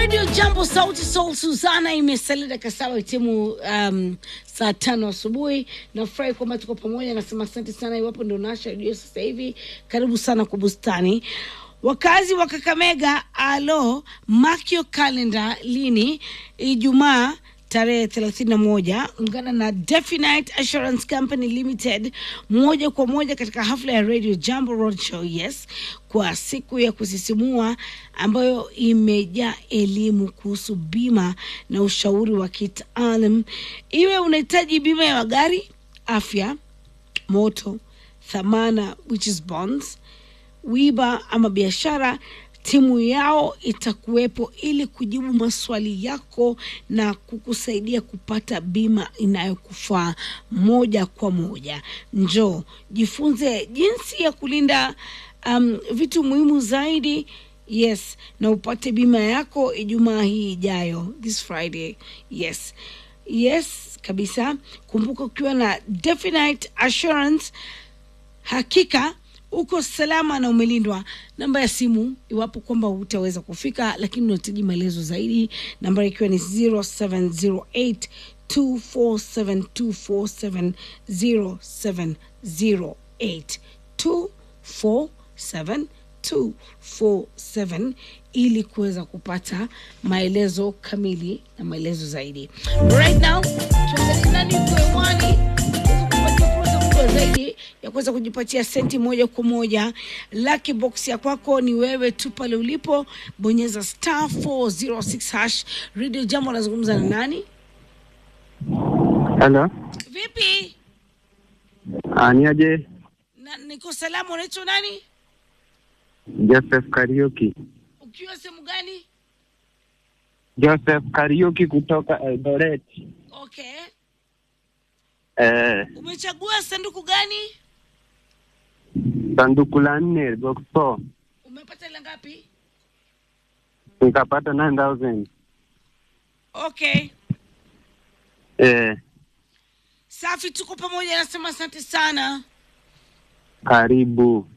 Radio Jambo Sauti Soul Suzana imesalia dakika saba itimu um, saa tano asubuhi. Nafurahi kwamba tuko pamoja, nasema asante sana. Iwapo ndo nasha redio sasa hivi, karibu sana kwa bustani. Wakazi wa Kakamega, alo makio kalenda lini? Ijumaa tarehe 31 ungana na Definite Assurance Company Limited moja kwa moja katika hafla ya Radio Jambo Roadshow, yes, kwa siku ya kusisimua ambayo imejaa elimu kuhusu bima na ushauri wa kitaalam. Iwe unahitaji bima ya magari, afya, moto, thamana which is bonds, wiba ama biashara timu yao itakuwepo ili kujibu maswali yako na kukusaidia kupata bima inayokufaa moja kwa moja. Njoo jifunze jinsi ya kulinda um, vitu muhimu zaidi. Yes, na upate bima yako Ijumaa hii ijayo, this Friday. Yes, yes kabisa. Kumbuka ukiwa na Definite Assurance hakika uko salama na umelindwa. Namba ya simu iwapo kwamba hutaweza kufika, lakini unahitaji maelezo zaidi, namba ikiwa ni 0708 247 247 0708 247 247 ili kuweza kupata maelezo kamili na maelezo zaidi. Right now tuangalie nani yuko hewani kupatia fursa kubwa zaidi ya kuweza kujipatia senti moja kwa moja. Lucky box ya kwako ni wewe tu pale ulipo, bonyeza star 406 hash. Radio Jambo anazungumza na nani? Halo, Vipi? Ah, ni aje? Na, niko salama. Unaitwa nani? Joseph Kariuki. Ukiwa sehemu gani? Joseph Kariuki kutoka Eldoret. Okay, Eh, umechagua sanduku gani? sanduku la nne box 4 Umepata ile ngapi? nikapata 9000. Okay, Eh, safi, tuko pamoja. Nasema asante sana. karibu.